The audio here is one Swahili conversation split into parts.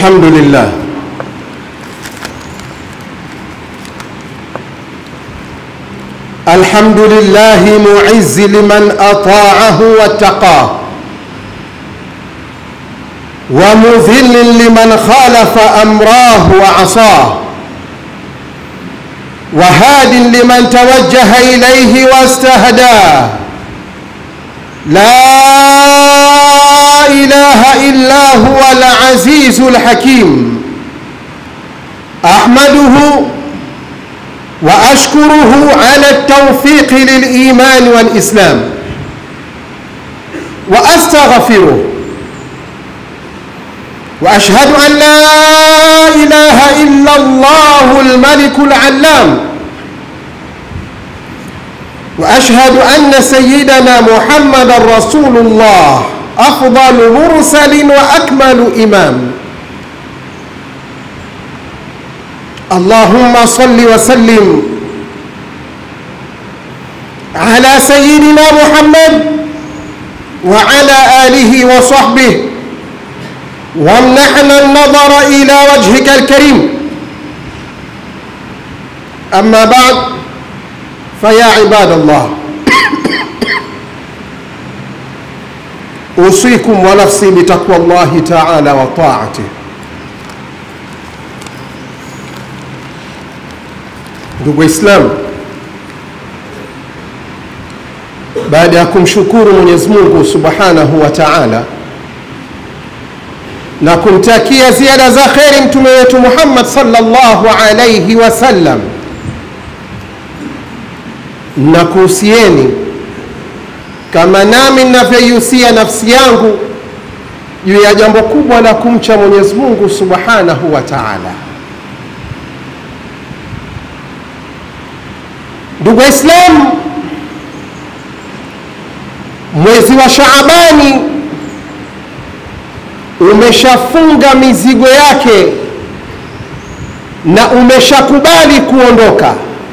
الحمد لله الحمد لله معز لمن أطاعه واتقاه ومذل لمن خالف أمراه وعصاه وهاد لمن توجه إليه واستهداه لا إله إلا هو العزيز الحكيم أحمده وأشكره على التوفيق للإيمان والإسلام وأستغفره وأشهد أن لا إله إلا الله الملك العلام وأشهد أن سيدنا محمد رسول الله أفضل مرسل وأكمل إمام اللهم صل وسلم على سيدنا محمد وعلى آله وصحبه وامنحنا النظر إلى وجهك الكريم أما بعد فيا عباد الله أوصيكم ونفسي بتقوى الله تعالى وطاعته ndugu waislamu baada ya kumshukuru mwenyezi mungu subhanahu wa taala na kumtakia ziada za kheri mtume wetu muhammad salllahu alaihi wasallam na kuhusieni kama nami ninavyoihusia nafsi yangu juu ya jambo kubwa la kumcha mwenyezi mungu subhanahu wa taala ndugu waislamu mwezi wa shaabani umeshafunga mizigo yake na umeshakubali kuondoka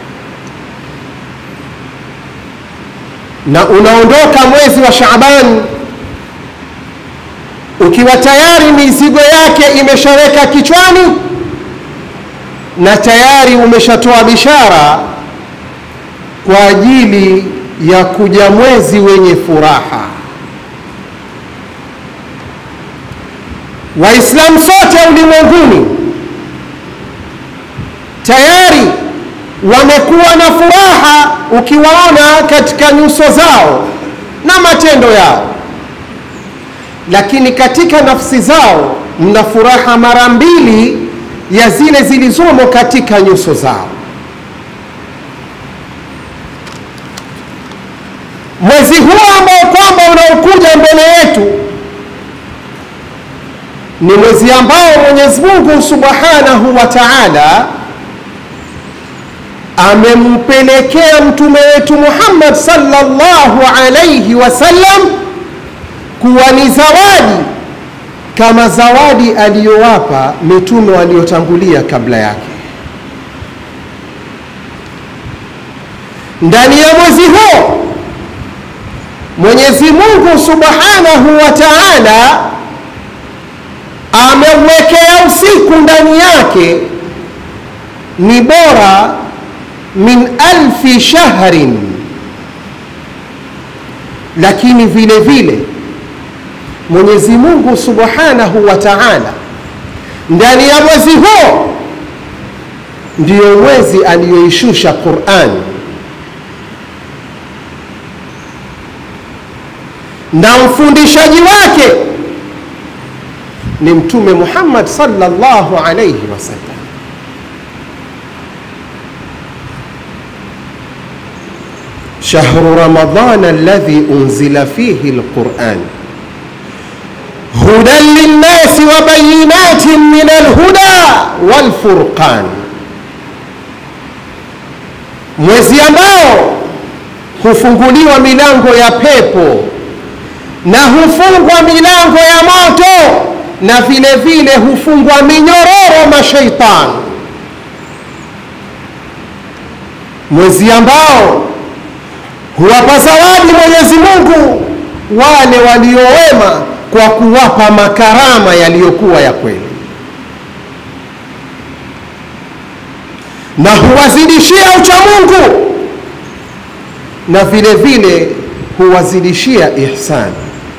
na unaondoka mwezi wa shaabani ukiwa tayari mizigo yake imeshaweka kichwani na tayari umeshatoa bishara kwa ajili ya kuja mwezi wenye furaha. Waislamu sote ulimwenguni tayari wamekuwa na furaha ukiwaona katika nyuso zao na matendo yao, lakini katika nafsi zao mna furaha mara mbili ya zile zilizomo katika nyuso zao. mwezi huu ambao kwamba unaokuja mbele yetu ni mwezi ambao Mwenyezi Mungu Subhanahu wa Ta'ala amempelekea mtume wetu Muhammad sallallahu alayhi wasallam kuwa ni zawadi kama zawadi aliyowapa mitume waliotangulia kabla yake. Ndani ya mwezi huo Mwenyezi Mungu Subhanahu wa Ta'ala ameuwekea usiku ndani yake ni bora min alfi shahrin, lakini vile vile Mwenyezi Mungu Subhanahu wa Ta'ala ndani ya mwezi huo ndiyo mwezi aliyoishusha Qur'ani na mfundishaji wake ni Mtume Muhammad sallallahu alayhi wasallam. shahru ramadana alladhi unzila fihi alquran hudan linnasi wa bayinatin min alhuda walfurqan, mwezi ambao hufunguliwa milango ya pepo na hufungwa milango ya moto na vile vile hufungwa minyororo mashaitani, mwezi ambao huwapa zawadi Mwenyezi Mungu wale waliowema kwa kuwapa makarama yaliyokuwa ya kweli. na huwazidishia uchamungu na vile vile huwazidishia ihsani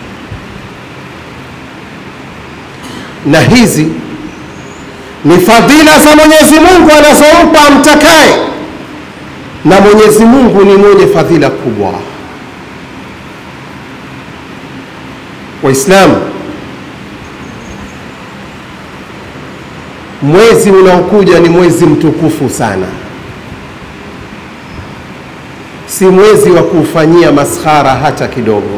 na hizi ni fadhila za Mwenyezi Mungu anazompa amtakaye, na Mwenyezi Mungu ni mwenye fadhila kubwa. Waislamu, mwezi unaokuja ni mwezi mtukufu sana, si mwezi wa kuufanyia maskhara hata kidogo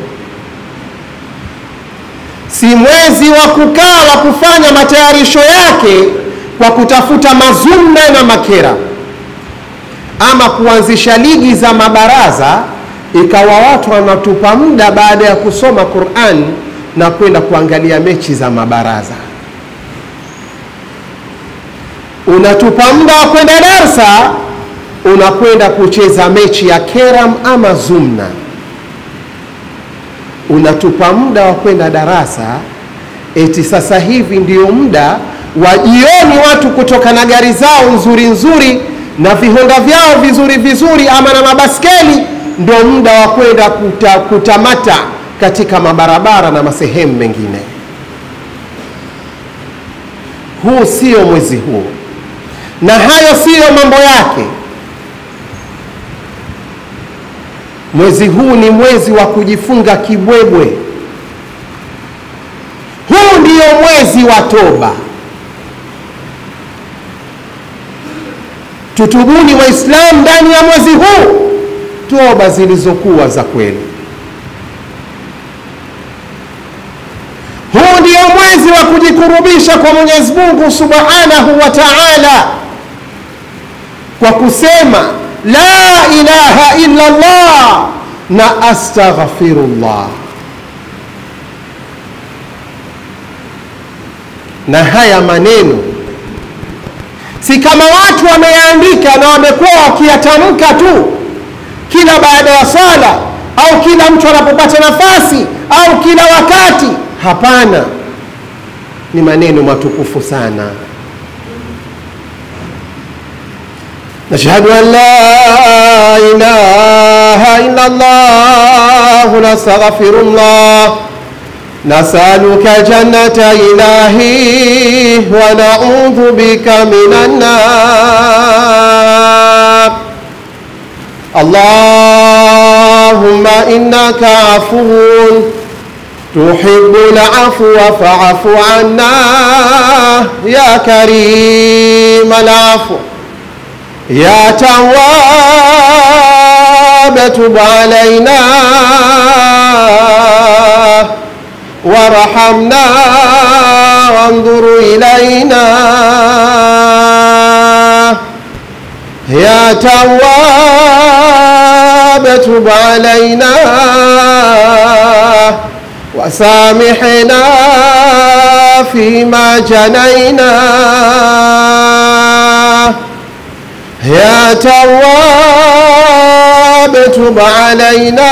si mwezi wa kukaa wa kufanya matayarisho yake kwa kutafuta mazumna na makera, ama kuanzisha ligi za mabaraza, ikawa watu wanatupa muda baada ya kusoma Qur'an na kwenda kuangalia mechi za mabaraza. Unatupa muda wa kwenda darsa, unakwenda kucheza mechi ya keram ama zumna unatupa muda wa kwenda darasa, eti sasa hivi ndio muda wa jioni, watu kutoka na gari zao nzuri nzuri na vihonda vyao vizuri vizuri, ama na mabaskeli, ndio muda wa kwenda kuta, kutamata katika mabarabara na masehemu mengine. Huu sio mwezi huo, na hayo siyo mambo yake. Mwezi huu ni mwezi wa kujifunga kibwebwe. Huu ndio mwezi wa toba. Tutubuni Waislamu ndani ya mwezi huu toba zilizokuwa za kweli. Huu ndio mwezi wa kujikurubisha kwa Mwenyezi Mungu Subhanahu wa Ta'ala kwa kusema la ilaha illa Allah na astaghfirullah. Na haya maneno si kama watu wameyaandika na wamekuwa wakiyatamka tu kila baada ya sala au kila mtu anapopata nafasi au kila wakati. Hapana, ni maneno matukufu sana. نشهد أن لا إله إلا الله نستغفر الله نسألك جنة إلهي ونعوذ بك من النار اللهم إنك عفو تحب العفو فاعف عنا يا كريم العفو يا تواب تب علينا وارحمنا وانظر إلينا يا تواب تب علينا وسامحنا فيما جنينا يا تواب تب علينا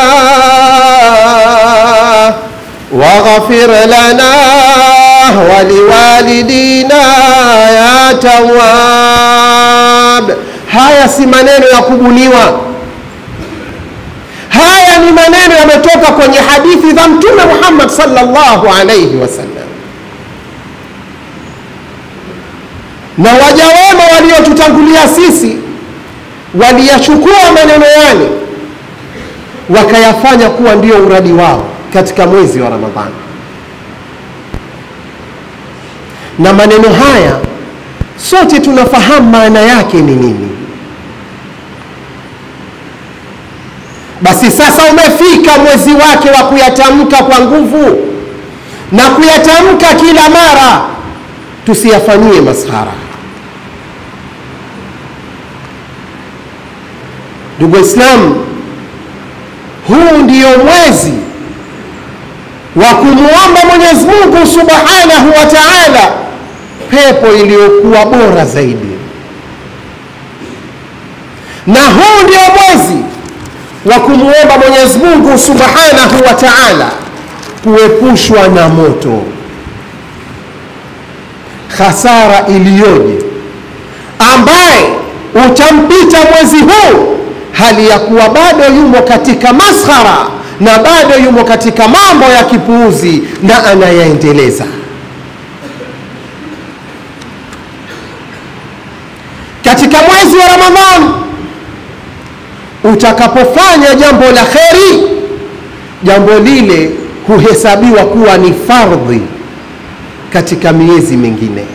واغفر لنا ولوالدينا ya tawab. Haya si maneno ya kubuniwa, haya ni maneno yametoka kwenye hadithi za Mtume Muhammad sallallahu alayhi wasallam, na waja wema waliotutangulia sisi waliyachukua maneno yale wakayafanya kuwa ndio uradi wao katika mwezi wa Ramadhani. Na maneno haya sote tunafahamu maana yake ni nini. Basi sasa umefika mwezi wake wa kuyatamka kwa nguvu na kuyatamka kila mara, tusiyafanyie maskhara. Ndugu Waislamu, huu ndio mwezi wa kumwomba Mwenyezi Mungu Subhanahu wa Ta'ala pepo iliyokuwa bora zaidi, na huu ndio mwezi wa kumwomba Mwenyezi Mungu Subhanahu wa Ta'ala kuepushwa na moto. Hasara iliyoje ambaye utampita mwezi huu hali ya kuwa bado yumo katika maskhara na bado yumo katika mambo ya kipuuzi na anayaendeleza. Katika mwezi wa Ramadhani utakapofanya jambo la kheri, jambo lile huhesabiwa kuwa ni fardhi katika miezi mingine.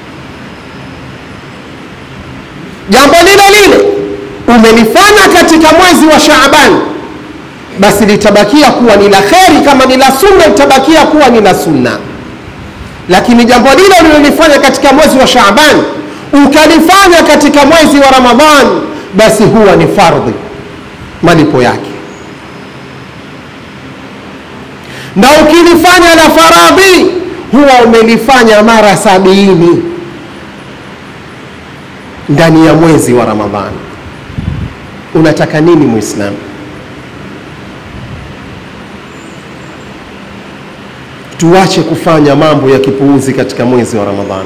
Jambo lile lile umelifanya katika mwezi wa Shaaban, basi litabakia kuwa ni la kheri. Kama ni la sunna, litabakia kuwa ni la sunna. Lakini jambo lile ulilolifanya katika mwezi wa Shaaban ukalifanya katika mwezi wa Ramadhan, basi huwa ni fardhi malipo yake, na ukilifanya la faradhi huwa umelifanya mara sabini ndani ya mwezi wa Ramadhani. Unataka nini Muislamu? Tuache kufanya mambo ya kipuuzi katika mwezi wa Ramadhani.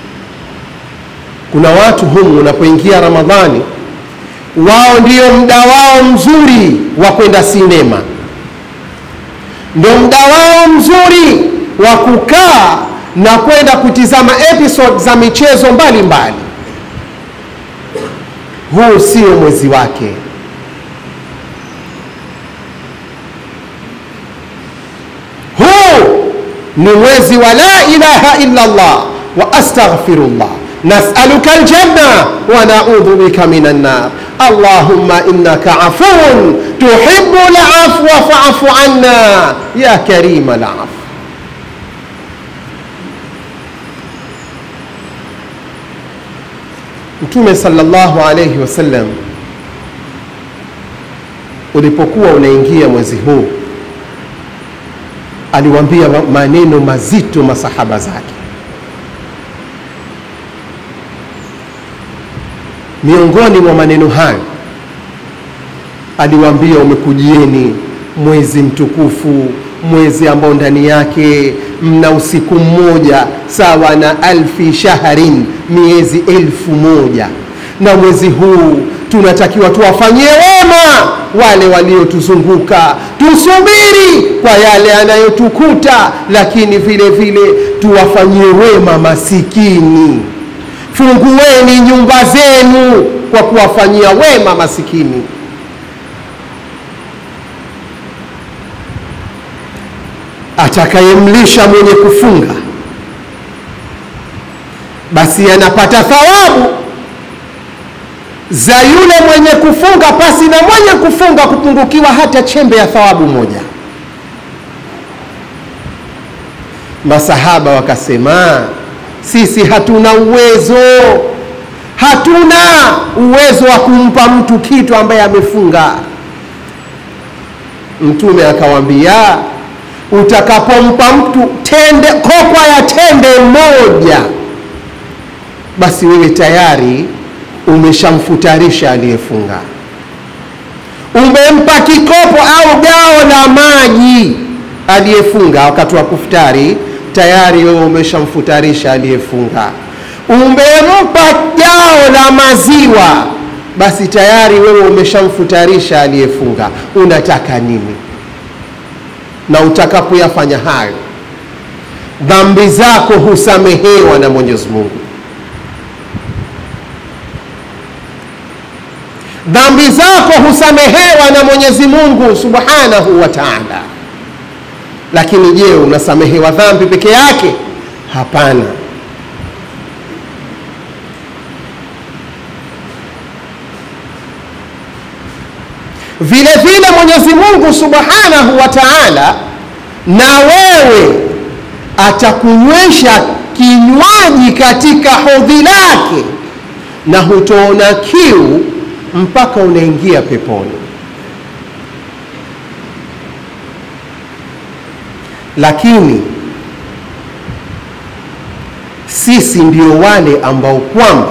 Kuna watu humu, unapoingia Ramadhani, wao ndio muda wao mzuri wa kwenda sinema, ndio muda wao mzuri wa kukaa na kwenda kutizama episode za michezo mbalimbali. Huu sio mwezi wake. Huu ni mwezi wa la ilaha illa Allah wa astaghfirullah nasaluka aljanna wa naudhu bika minan nar allahumma innaka afuun tuhibbu alafwa fa'fu anna ya karima alaf Mtume sallallahu alayhi wasallam ulipokuwa unaingia mwezi huu aliwaambia maneno mazito masahaba zake. Miongoni mwa maneno hayo aliwaambia, umekujieni mwezi mtukufu, mwezi ambao ndani yake mna usiku mmoja sawa na alfi shahrin, miezi elfu moja na mwezi huu tunatakiwa tuwafanyie wema wale waliotuzunguka, tusubiri kwa yale yanayotukuta, lakini vile vile tuwafanyie wema masikini. Fungueni nyumba zenu kwa kuwafanyia wema masikini. Atakayemlisha mwenye kufunga basi anapata thawabu za yule mwenye kufunga pasi na mwenye kufunga kupungukiwa hata chembe ya thawabu moja. Masahaba wakasema, sisi hatuna uwezo, hatuna uwezo wa kumpa mtu kitu ambaye amefunga. Mtume akawaambia, utakapompa mtu tende, kokwa ya tende moja, basi wewe tayari umeshamfutarisha aliyefunga. Umempa kikopo au gao la maji aliyefunga wakati wa kufutari, tayari wewe umeshamfutarisha aliyefunga. Umempa gao la maziwa, basi tayari wewe umeshamfutarisha aliyefunga. Unataka nini? Na utakapoyafanya hayo, dhambi zako husamehewa na Mwenyezi Mungu. dhambi zako husamehewa na Mwenyezi Mungu Subhanahu wa Ta'ala. Lakini je, unasamehewa dhambi peke yake? Hapana. Vile vile Mwenyezi Mungu Subhanahu wa Ta'ala na wewe atakunywesha kinywaji katika hodhi lake na hutoona kiu mpaka unaingia peponi. Lakini sisi ndio wale ambao kwamba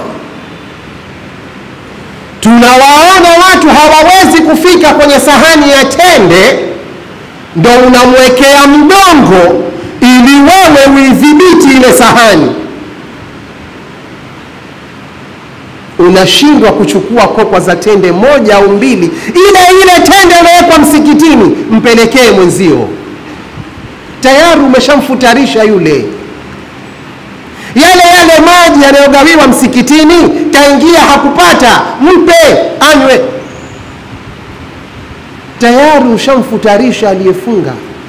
tunawaona watu hawawezi kufika kwenye sahani ya tende, ndo unamwekea mgongo ili wewe uidhibiti ile sahani unashindwa kuchukua kokwa za tende moja au mbili, ile ile tende iliyowekwa msikitini, mpelekee mwenzio, tayari umeshamfutarisha yule. Yale yale maji yanayogawiwa msikitini, kaingia hakupata, mpe anywe, tayari ushamfutarisha aliyefunga.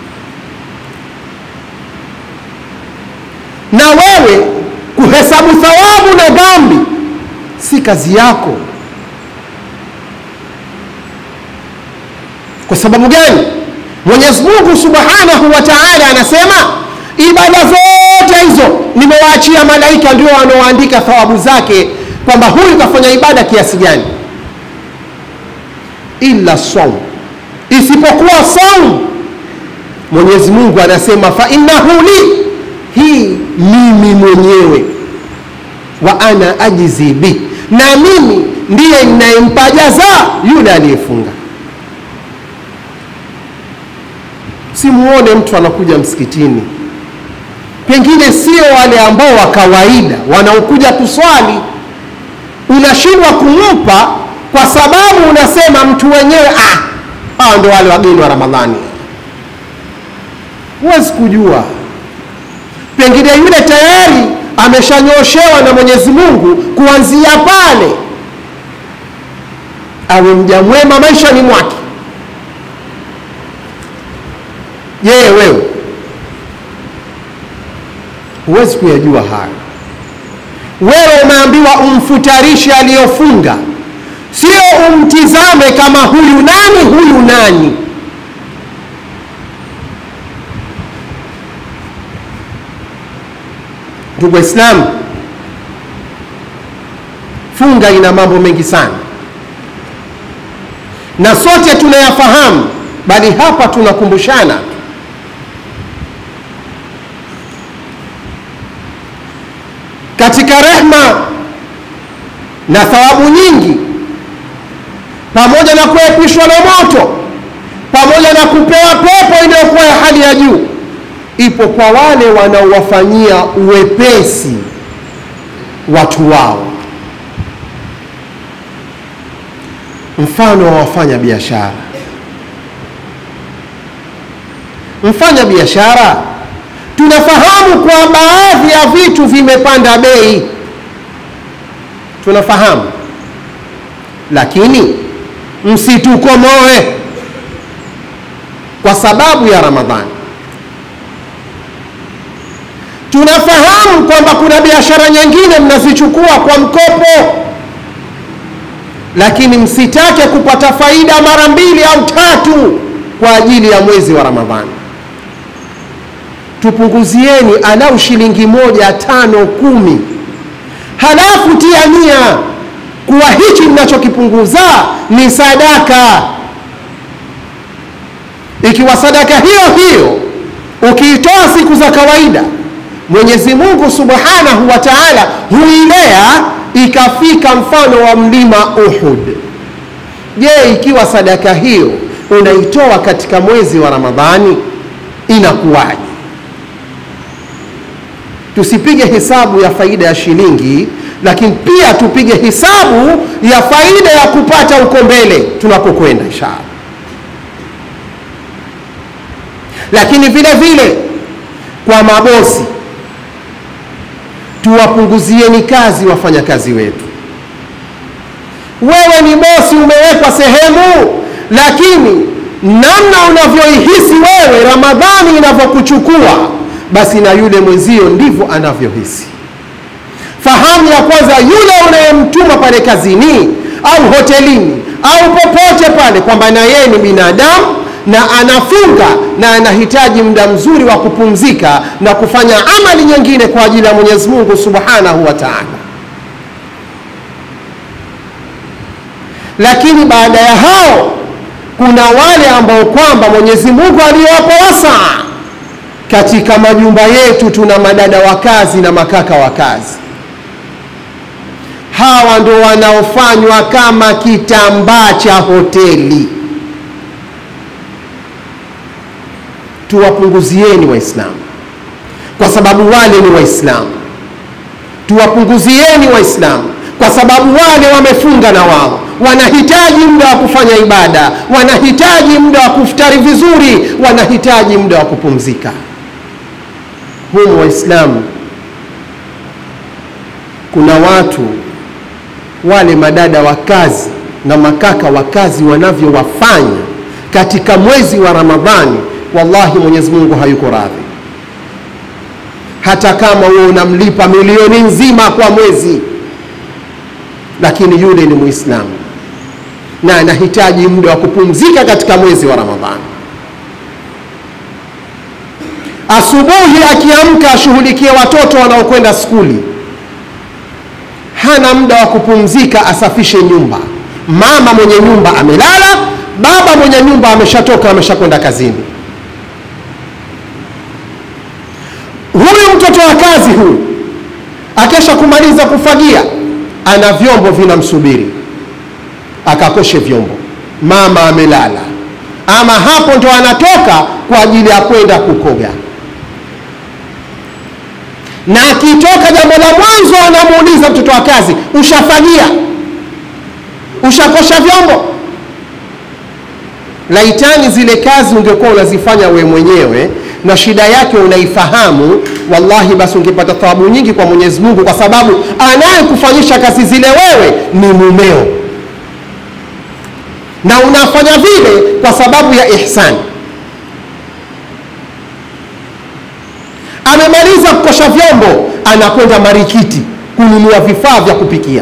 Na wewe kuhesabu thawabu na dhambi si kazi yako. Kwa sababu gani? Mwenyezi Mungu Subhanahu wa Ta'ala anasema ibada zote hizo nimewaachia malaika, ndio wanaoandika thawabu zake, kwamba huyu kafanya ibada kiasi gani, illa saum, isipokuwa saum. Mwenyezi Mungu anasema fa innahu li, hii mimi mwenyewe wa ana ajizi bi, na mimi ndiye ninayempa jaza yule aliyefunga. Simuone mtu anakuja msikitini, pengine sio wale ambao wa kawaida wanaokuja kuswali, unashindwa kumpa kwa sababu unasema mtu wenyewe ah, hawa ndo wale wageni wa Ramadhani. Huwezi kujua, pengine yule tayari ameshanyoshewa na Mwenyezi Mungu kuanzia pale awe mja mwema maishani mwake. Yeye wewe huwezi kuyajua haya. Wewe umeambiwa umfutarishe aliyofunga, sio umtizame kama huyu nani huyu nani. Ndugu Waislamu, funga ina mambo mengi sana na sote tunayafahamu, bali hapa tunakumbushana. Katika rehma na thawabu nyingi, pamoja na kuepishwa na moto, pamoja na kupewa pepo iliyokuwa ya hali ya juu ipo kwa wale wanaowafanyia uwepesi watu wao. Mfano wa wafanya biashara, mfanya biashara, tunafahamu kwa baadhi ya vitu vimepanda bei, tunafahamu, lakini msitukomoe kwa sababu ya Ramadhani. Tunafahamu kwamba kuna biashara nyingine mnazichukua kwa mkopo, lakini msitake kupata faida mara mbili au tatu kwa ajili ya mwezi wa Ramadhani. Tupunguzieni alau shilingi moja, tano, kumi, halafu tia nia kuwa hichi mnachokipunguza ni sadaka. Ikiwa sadaka hiyo hiyo ukiitoa siku za kawaida Mwenyezi Mungu Subhanahu wa Ta'ala huilea ikafika mfano wa mlima Uhud. Je, ikiwa sadaka hiyo unaitoa katika mwezi wa Ramadhani inakuwaje? Tusipige hesabu ya faida ya shilingi, lakini pia tupige hesabu ya faida ya kupata uko mbele tunapokwenda inshallah. Lakini vile vile kwa mabosi tuwapunguzieni kazi wafanyakazi wetu. Wewe ni bosi, umewekwa sehemu, lakini namna unavyoihisi wewe Ramadhani inavyokuchukua, basi na yule mwenzio ndivyo anavyohisi. Fahamu ya kwanza, yule unayemtuma pale kazini au hotelini au popote pale, kwamba na yeye ni binadamu na anafunga na anahitaji muda mzuri wa kupumzika na kufanya amali nyingine kwa ajili ya Mwenyezi Mungu Subhanahu wa Ta'ala. Lakini baada ya hao kuna wale ambao kwamba Mwenyezi Mungu aliwapa wasaa. Katika majumba yetu tuna madada wa kazi na makaka wa kazi. Hawa ndo wanaofanywa kama kitambaa cha hoteli. Tuwapunguzieni Waislamu kwa sababu wale ni Waislamu. Tuwapunguzieni Waislamu kwa sababu wale wamefunga na wao wanahitaji muda wa kufanya ibada, wanahitaji muda wa kufutari vizuri, wanahitaji muda wa kupumzika. Humu Waislamu kuna watu wale madada wa kazi na makaka wa kazi wanavyowafanya katika mwezi wa Ramadhani, wallahi Mwenyezi Mungu hayuko radhi, hata kama wewe unamlipa milioni nzima kwa mwezi, lakini yule ni Muislamu na anahitaji muda wa kupumzika katika mwezi wa Ramadhani. Asubuhi akiamka ashughulikie watoto wanaokwenda skuli, hana muda wa kupumzika, asafishe nyumba. Mama mwenye nyumba amelala, baba mwenye nyumba ameshatoka, ameshakwenda kazini. Huyu mtoto wa kazi huyu akesha kumaliza kufagia, ana vyombo vinamsubiri akakoshe vyombo, mama amelala, ama hapo ndo anatoka kwa ajili ya kwenda kukoga, na akitoka, jambo la mwanzo anamuuliza mtoto wa kazi, ushafagia? Ushakosha vyombo? Laitani zile kazi ungekuwa unazifanya we mwenyewe na shida yake unaifahamu, wallahi, basi ungepata thawabu nyingi kwa Mwenyezi Mungu, kwa sababu anayekufanyisha kazi zile wewe ni mumeo na unafanya vile kwa sababu ya ihsani. Amemaliza kukosha vyombo, anakwenda marikiti kununua vifaa vya kupikia,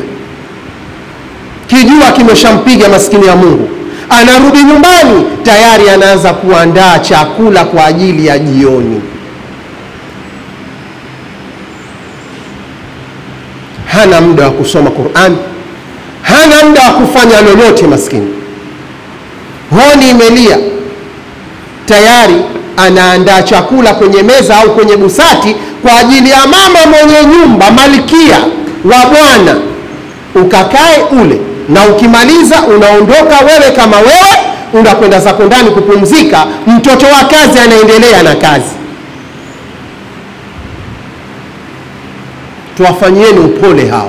kijua kimeshampiga maskini ya Mungu. Anarudi nyumbani, tayari anaanza kuandaa chakula kwa ajili ya jioni. Hana muda wa kusoma Qur'an, hana muda wa kufanya lolote maskini honi imelia tayari, anaandaa chakula kwenye meza au kwenye busati kwa ajili ya mama mwenye nyumba, malkia wa bwana, ukakae ule, na ukimaliza unaondoka wewe kama wewe, unakwenda zako ndani kupumzika. Mtoto wa kazi anaendelea na kazi. Tuwafanyieni upole hawa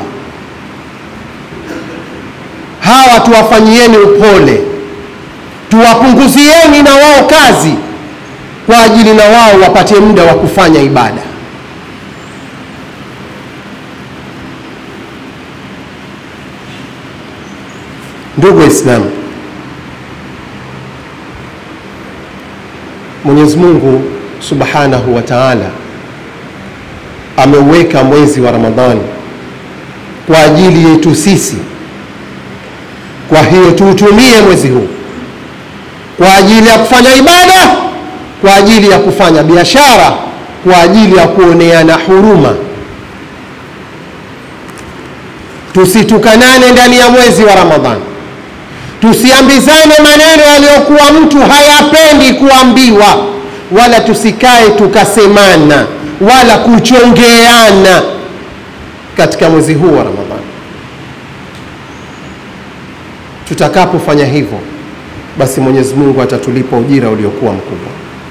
hawa, tuwafanyieni upole tuwapunguzieni na wao kazi kwa ajili na wao wapate muda wa kufanya ibada. Ndugu Waislamu, Mwenyezi Mungu Subhanahu wa Ta'ala ameuweka mwezi wa Ramadhani kwa ajili yetu sisi. Kwa hiyo tuutumie mwezi huu kwa ajili ya kufanya ibada, kwa ajili ya kufanya biashara, kwa ajili ya kuoneana huruma. Tusitukanane ndani ya mwezi wa Ramadhani, tusiambizane maneno yaliyokuwa mtu hayapendi kuambiwa, wala tusikae tukasemana wala kuchongeana katika mwezi huu wa Ramadhani. Tutakapofanya hivyo basi Mwenyezi Mungu atatulipa ujira uliokuwa mkubwa.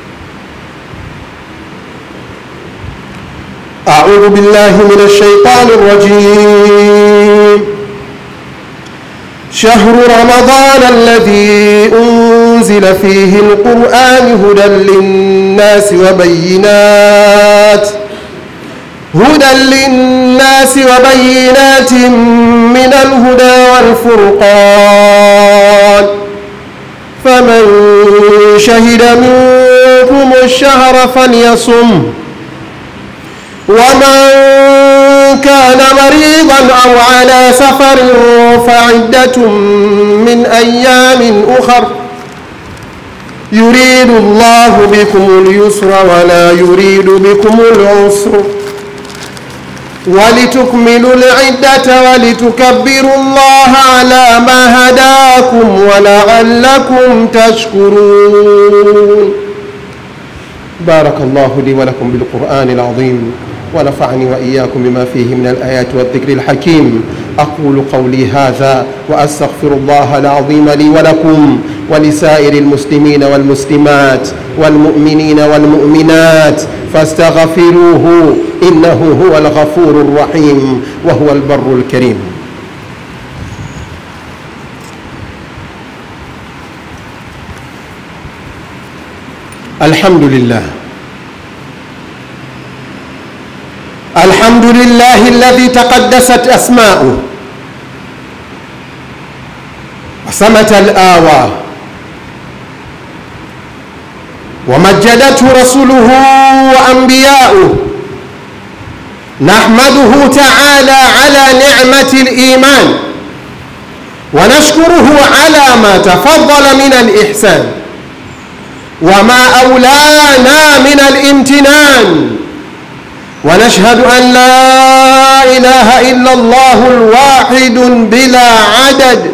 A'udhu billahi minash shaitani rrajim. Shahru ramadana alladhi unzila fihi alquran hudan linnasi wa bayyinat hudan linnasi wa bayyinatin min alhuda wal furqan فمن شهد منكم الشهر فليصم ومن كان مريضا أو على سفر فعدة من أيام أخر يريد الله بكم اليسر ولا يريد بكم العسر ولتكملوا العدة ولتكبروا الله على ما هداكم ولعلكم تشكرون بارك الله لي ولكم بالقرآن العظيم ونفعني وإياكم بما فيه من الآيات والذكر الحكيم أقول قولي هذا وأستغفر الله العظيم لي ولكم ولسائر المسلمين والمسلمات والمؤمنين والمؤمنات فاستغفروه إنه هو الغفور الرحيم وهو البر الكريم الحمد لله الحمد لله الذي تقدست أسماؤه وسمت الآوى ومجدته رسله وأنبياؤه نحمده تعالى على نعمة الإيمان ونشكره على ما تفضل من الإحسان وما أولانا من الامتنان ونشهد أن لا إله إلا الله الواحد بلا عدد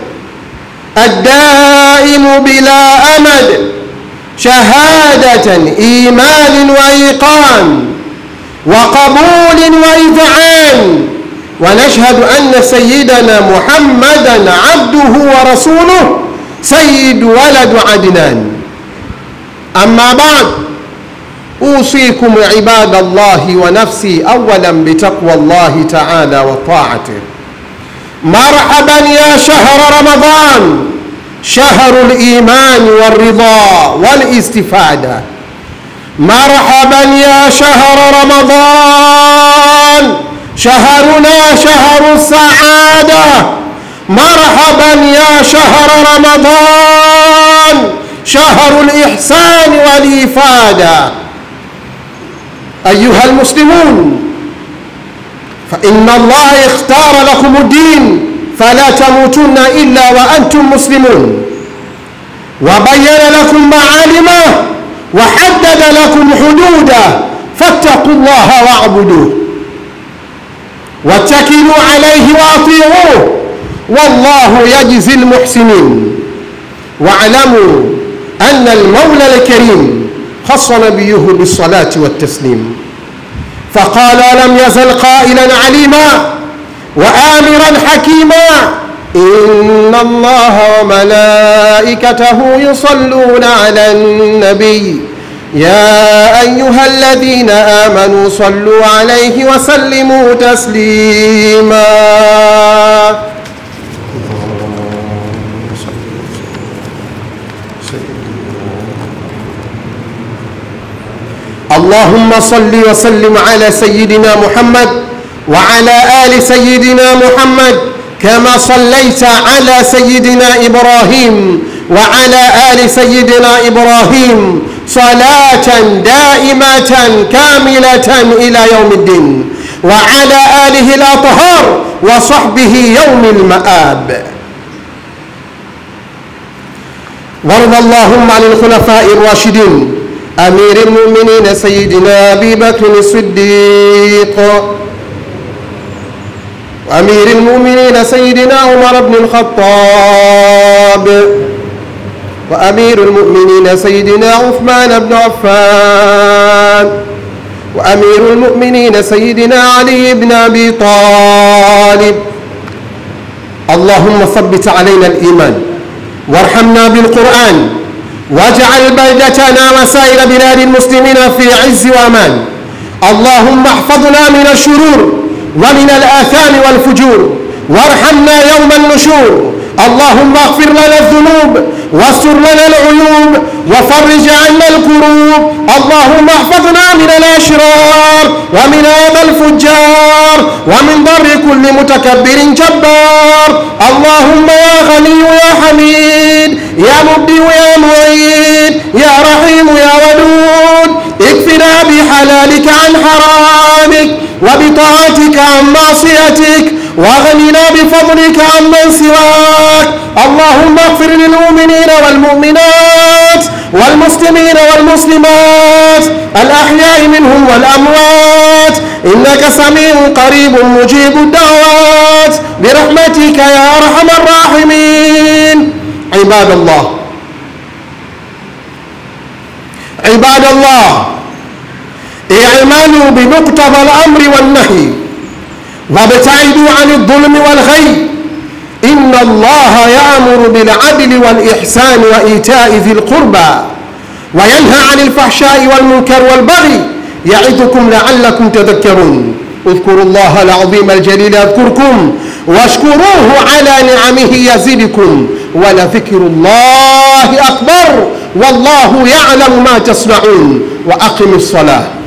الدائم بلا أمد شهادة إيمان وإيقان وقبول وإذعان ونشهد أن سيدنا محمدا عبده ورسوله سيد ولد عدنان أما بعد أوصيكم عباد الله ونفسي أولا بتقوى الله تعالى وطاعته مرحبا يا شهر رمضان شهر الإيمان والرضا والاستفادة مرحبا يا شهر رمضان شهرنا شهر السعادة مرحبا يا شهر رمضان شهر الإحسان والإفادة أيها المسلمون فإن الله اختار لكم الدين فلا تموتن إلا وأنتم مسلمون وبين لكم معالمه وحدد لكم حدوده فاتقوا الله واعبدوه واتكلوا عليه واطيعوه والله يجزي المحسنين واعلموا أن المولى الكريم خص نبيه بالصلاة والتسليم فقال لم يزل قائلا عليما وآمرا حكيما إن الله وملائكته يصلون على النبي يا أيها الذين آمنوا صلوا عليه وسلموا تسليما اللهم صل وسلم على سيدنا محمد وعلى آل سيدنا محمد كما صليت على سيدنا إبراهيم وعلى آل سيدنا إبراهيم صلاة دائمة كاملة إلى يوم الدين وعلى آله الأطهار وصحبه يوم المآب وارض اللهم عن الخلفاء الراشدين أمير المؤمنين سيدنا أبي بكر الصديق وأمير المؤمنين سيدنا عمر بن الخطاب وأمير المؤمنين سيدنا عثمان بن عفان وأمير المؤمنين سيدنا علي بن أبي طالب اللهم ثبت علينا الإيمان وارحمنا بالقرآن واجعل بلدتنا وسائر بلاد المسلمين في عز وأمان اللهم احفظنا من الشرور ومن الآثام والفجور وارحمنا يوم النشور اللهم اغفر لنا الذنوب واستر لنا العيوب وفرج عنا الكروب اللهم احفظنا من الاشرار ومن هذا الفجار ومن ضر كل متكبر جبار اللهم يا غني يا حميد يا مبدي يا معيد يا رحيم يا ودود اكفنا بحلالك عن حرامك وبطاعتك عن معصيتك واغننا بفضلك عمن سواك اللهم اغفر للمؤمنين والمؤمنات والمسلمين والمسلمات الأحياء منهم والأموات إنك سميع قريب مجيب الدعوات برحمتك يا أرحم الراحمين عباد الله عباد الله اعملوا بمقتضى الأمر والنهي وابتعدوا عن الظلم والغي إن الله يأمر بالعدل والإحسان وإيتاء ذي القربى وينهى عن الفحشاء والمنكر والبغي يعظكم لعلكم تذكرون اذكروا الله العظيم الجليل يذكركم واشكروه على نعمه يزدكم ولذكر الله أكبر wallahu ya'lamu ma tasnaun wa aqimi ssalah